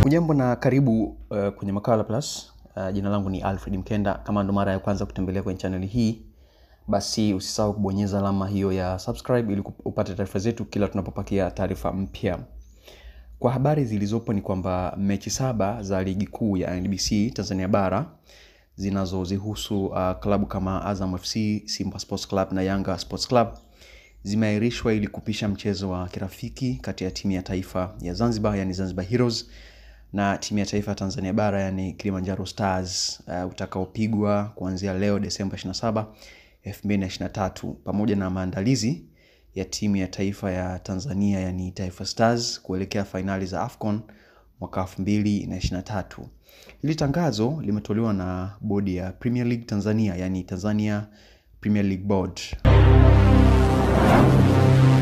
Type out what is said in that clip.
Hujambo na karibu uh, kwenye Makala Plus. Uh, jina langu ni Alfred Mkenda. Kama ndo mara ya kwanza kutembelea kwenye channel hii, basi usisahau kubonyeza alama hiyo ya subscribe ili upate taarifa zetu kila tunapopakia taarifa mpya. Kwa habari zilizopo ni kwamba mechi saba za ligi kuu ya NBC Tanzania bara zinazozihusu uh, klabu kama Azam FC, Simba Sports Club na Yanga Sports Club zimeahirishwa ili kupisha mchezo wa kirafiki kati ya timu ya taifa ya Zanzibar yani Zanzibar Heroes na timu ya taifa ya Tanzania bara yani Kilimanjaro Stars uh, utakaopigwa kuanzia leo Desemba 27, 2023 pamoja na maandalizi ya timu ya taifa ya Tanzania yani Taifa Stars kuelekea fainali za AFCON mwaka 2023. Hili tangazo limetolewa na bodi ya Premier League Tanzania yani Tanzania Premier League Board.